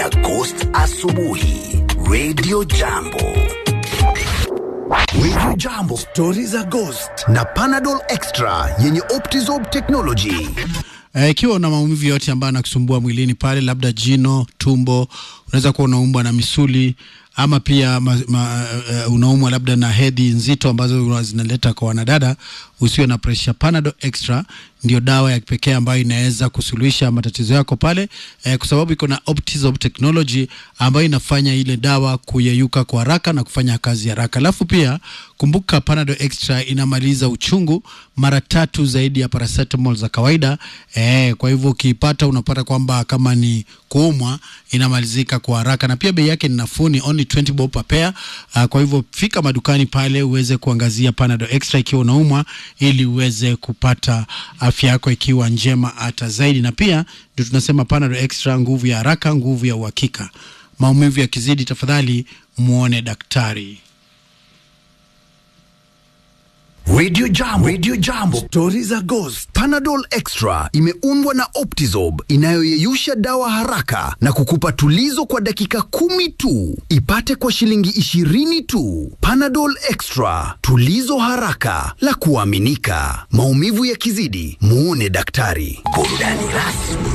na Ghost asubuhi. Radio Jambo. Radio Jambo, stori za Ghost na Panadol Extra yenye Optizorb technology. Eh, ikiwa una maumivu yote ambayo anakusumbua mwilini pale, labda jino, tumbo, unaweza kuwa unaumwa na misuli ama pia ma, ma, uh, unaumwa labda na hedhi nzito ambazo zinaleta kwa wanadada, usiwe na pressure. Panadol Extra ndio dawa ya pekee ambayo inaweza kusuluhisha matatizo yako pale eh, kwa sababu iko na Optizorb technology ambayo inafanya ile dawa kuyeyuka kwa haraka na kufanya kazi haraka. Alafu pia kumbuka, Panadol Extra inamaliza uchungu mara tatu zaidi ya paracetamol za kawaida eh, kwa hivyo ukiipata unapata kwamba kama ni kuumwa inamalizika kwa haraka, na pia bei yake ni nafuu, ni only 20 bob per pair. Uh, kwa hivyo fika madukani pale uweze kuangazia Panadol Extra ikiwa unaumwa, ili uweze kupata afya yako ikiwa njema hata zaidi. Na pia ndio tunasema Panadol Extra, nguvu ya haraka, nguvu ya uhakika. Maumivu yakizidi, tafadhali muone daktari. Radio Jambo, Radio Jambo, stori za Ghost. Panadol Extra imeundwa na Optizorb inayoyeyusha dawa haraka na kukupa tulizo kwa dakika kumi tu. Ipate kwa shilingi ishirini tu. Panadol Extra, tulizo haraka la kuaminika. Maumivu yakizidi, muone daktari. Burudani rasmi